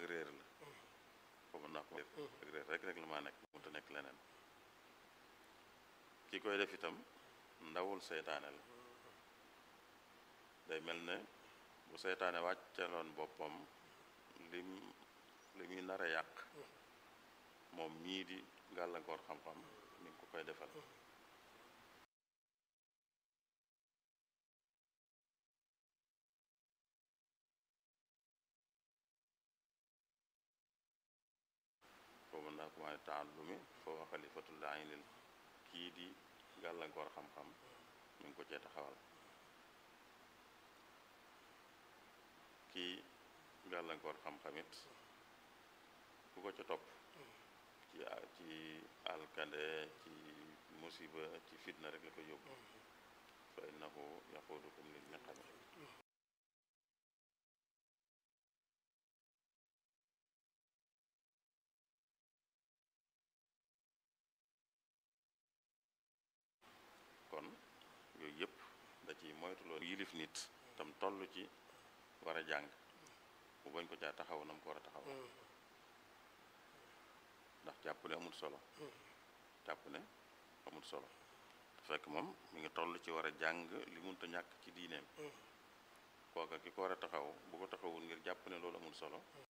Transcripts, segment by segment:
réer la foofu naa ko ak réer rek rek la maa nekk mënut a nekk leneen ki koy def itam ndawul seytaane la day mel ne bu seytaane wàccaloon boppam lim li muy nar a yàq moom mii di gàllankoor xam-xam mi ngi ko koy defal foofu naa ko maay taallumi foo wa xalifatul aynil kii di gàllankoor xam-xam mi ngi ko cee taxawal kii gàllankoor xam-xamit ku ko ca topp ci ci alkande ci musiba ci fitna rek la ko yóbbu fa innahu yaqudukum lil niqami kon yooyu yëpp da ci moytuloo yilif nit tam toll ci war a jàng bu bañ ko caa taxaw nam ko war a taxaw ndax jàpp ne amul solo jàpp ne amul solo te fekk moom mi ngi toll ci war a jàng li munta ñàkk ci diineem kooka ki ko war a taxaw bu ko taxawul ngir jàpp ne loolu amul solo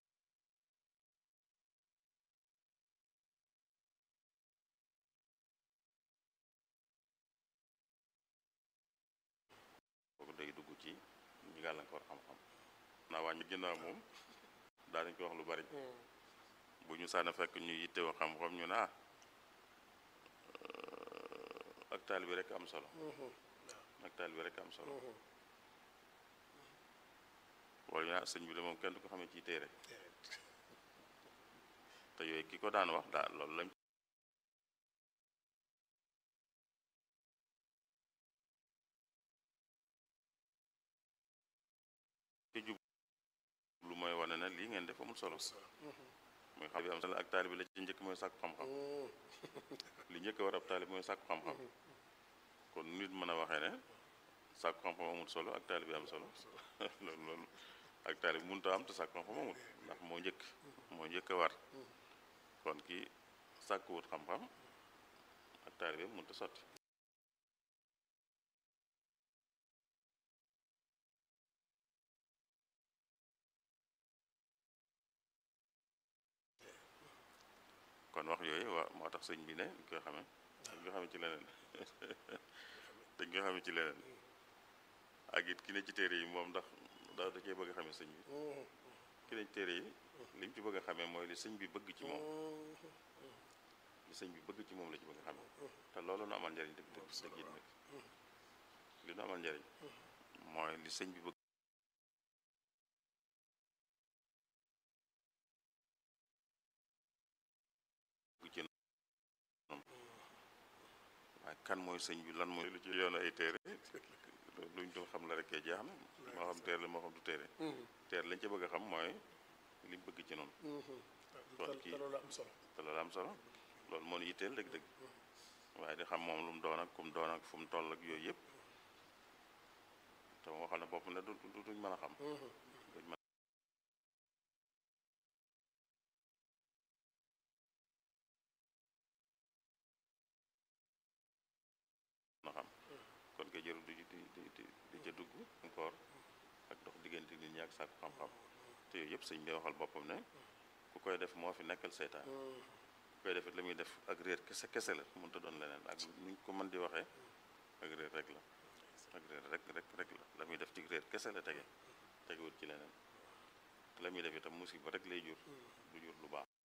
kooku day dugg ci ñi gàllankoor xam-xam naa wàññi ginnaaw moom daanañ ko wax lu bari bu ñu sànna fekk ñu yittewoo xam-xam ñu ne ah ak taal bi rek am solo ak taal bi rek am solo wala ñu ne ah sëñ bi de moom kenn du ko xamee ci téere te yooyu ki ko daan wax daal loolu lañ ci jub lu mooy wane ne lii ngeen def amul solo mooy xam bi am solo ak taali bi la ci njëkk mooy sàkku xam-xam li njëkk war ab taali bi mooy sàkku xam-xam kon nit mën a waxee ne sàkku xam-xam amul solo ak taali bi am solo loolu loolu ak taali bi mënut a am te sàkku xam-xam amul ndax moo njëkk moo njëkk a war kon ki sàkkuwut xam-xam ak taali bi mënut a sotti kon wax yooyu waa moo tax sëñ bi ne dañ koy xamee dañ koy xamee ci leneen dañ koy xamee ci leneen ak it ki ne ci téere yi moom ndax da da cee bëgg a xamee sëñ bi ki ne ci téere yi li mu ci bëgg a xamee mooy li sëñ bi bëgg ci moom li sëñ bi bëgg ci moom la ci bëgg a xamee te loolu nu amal njariñ dëgg dëgg dëgg it nag li nu amal njariñ mooy li sëñ bi bëgg ci waaye kan mooy sëñ bi lan mooy lu ci yoon ay téere luñ dul xam la rek jeex na moo xam téere la moo xam du téere téere lañ ci bëgg a xam mooy li bëgg ci noonu kon kii te loolu am solo te loolu am solo loolu moo ñu yitteel dëgg-dëgg waaye di xam moom lu mu doon ak fu mu doon ak fu mu toll ak yooyu yëpp te moo xam ne bopp ne du du duñ mën a xam duñ mën a xam kon kay jërul di di di di di ca dugg encore ak dox diggante nit ñi ak sàkku xam-xam te yooyu yëpp sëñ bi waxal boppam ne ku koy def moo fi nekkal seytaan ku koy def it la muy def ak réer kese kese la mënut a doon leneen ak ni ñu ko mën di waxee ak réer rek la ak réer rek rek rek la la muy def ci réer kese la tege tegewut ci leneen te la muy def itam musiba rek lay jur du jur lu baax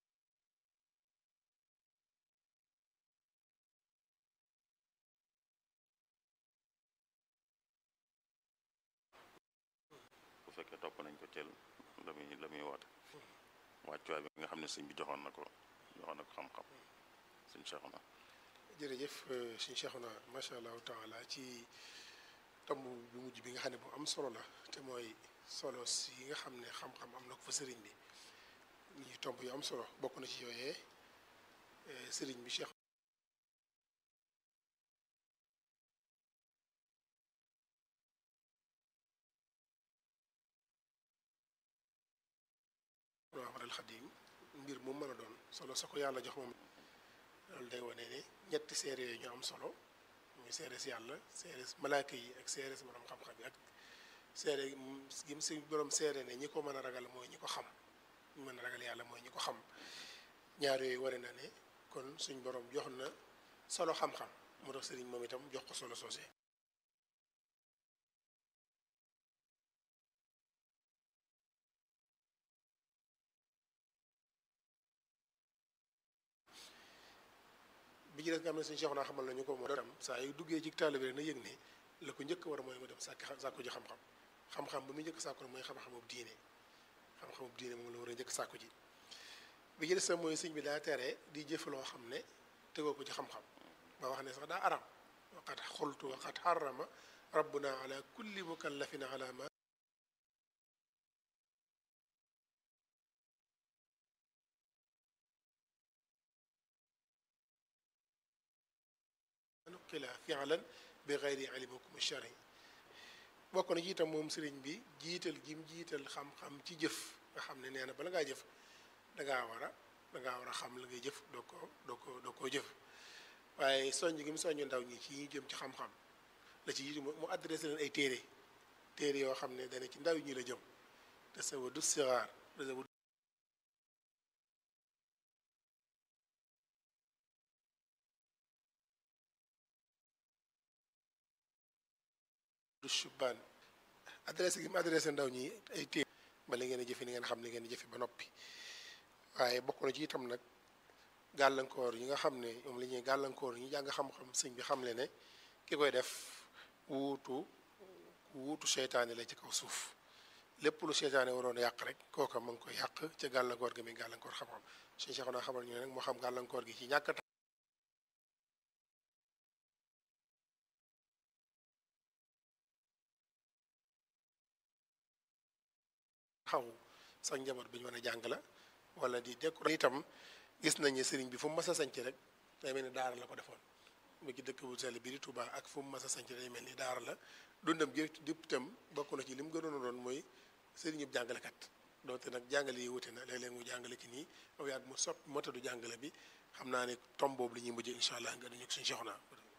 bu fekkee topp nañ ko cel la muy la muy woote wàccuwaay bi nga xam ne sëñ bi joxoon na ko joxoon na ko xam-xam sëñ Cheikhouna jërëjëf suñu Cheikhouna macha allahu taala ci tomb bu mujj bi nga xam ne bu am solo la te mooy solo si nga xam ne xam-xam am na ko fa sëriñ bi ñuy tomb yu am solo bokk na ci yooyee sëriñ bi Cheikh Ahmadul Xadim mbir mu mën a doon solo sa ko yàlla jox moom loolu day wane ne ñetti seere yooyu ñu am solo muy seere si yàlla seere si malaaka yi ak seere si borom xam-xam yi ak seere gi mu si borom seere ne ñi ko mën a ragal mooy ñi ko xam ñu mën a ragal yàlla mooy ñi ko xam ñaar yooyu ware na ne kon suñ borom jox na solo xam-xam moo tax sëriñ moom itam jox ko solo soosé bi ci des nga xam ne suñu Cheikh naa xamal nañu ko moo tam saa yu duggee ci taalibe rek na yëg ne la ko njëkk war a mooy mu dem sàkk sàkku ji xam-xam xam-xam ba muy njëkk sàkku mooy xam-xamub diine xam-xamub diine moom la war a njëkk sàkku ji bi ci des sax mooy sëñ bi daa tere di jëf loo xam ne tegoo ko ci xam-xam ba wax ne sax daa aram waqad xultu waqad xarama rabbuna ala kulli mukallafin ala ma nuqila fi'lan bi gayri ilmikum shari bokk na ci itam moom sëriñ bi jiital gim jiital xam-xam ci jëf nga xam ne nee na bala ngaa jëf dangaa war a dangaa war a xam la ngay jëf doo ko doo ko doo koo jëf waaye soññ gi mu soññ ndaw ñi ci ñu jëm ci xam-xam la ci jiitu mu adressé leen ay téere téere yoo xam ne dana ci ndaw ñi la jëm te sa wadu sixaar du shubaan adressé gi mu adressé ndaw ñi ay téere ba li ngeen a jëfe ni ngeen xam ni ngeen jëfe ba noppi waaye bokk na ci itam nag gàllankoor yi nga xam ne moom la ñuy gàllankoor ñu jàng xam-xam sëñ bi xam le ne ki koy def wuutu wuutu seytaane la ci kaw suuf lépp lu seytaane waroon yàq rek kooka ma ngi koy yàq ca gàllankoor gi muy gàllankoor xam-xam suñu Cheikh naa xamal ñu ne nag moo xam gàllankoor gi ci ñàkk xaw sax njaboot bi ñu mën a jàng la wala di décorer itam gis nañu sëriñ bi fu mu mas a sanc rek day mel ni daara la ko defoon mu ci dëkk bu sell bi di Touba ak fu mu mas a sanc day mel ni daara la dundam gi dipp itam bokk na ci li mu gënoon a doon mooy sëriñub jàngalekat doonte nag jàngale yi wute na léeg-léeg mu jàngale ci nii aw yàgg mu soppi motadu jàngale bi xam naa ne tom boobu la ñuy mujjee incha allah nga dañu ko suñu soxna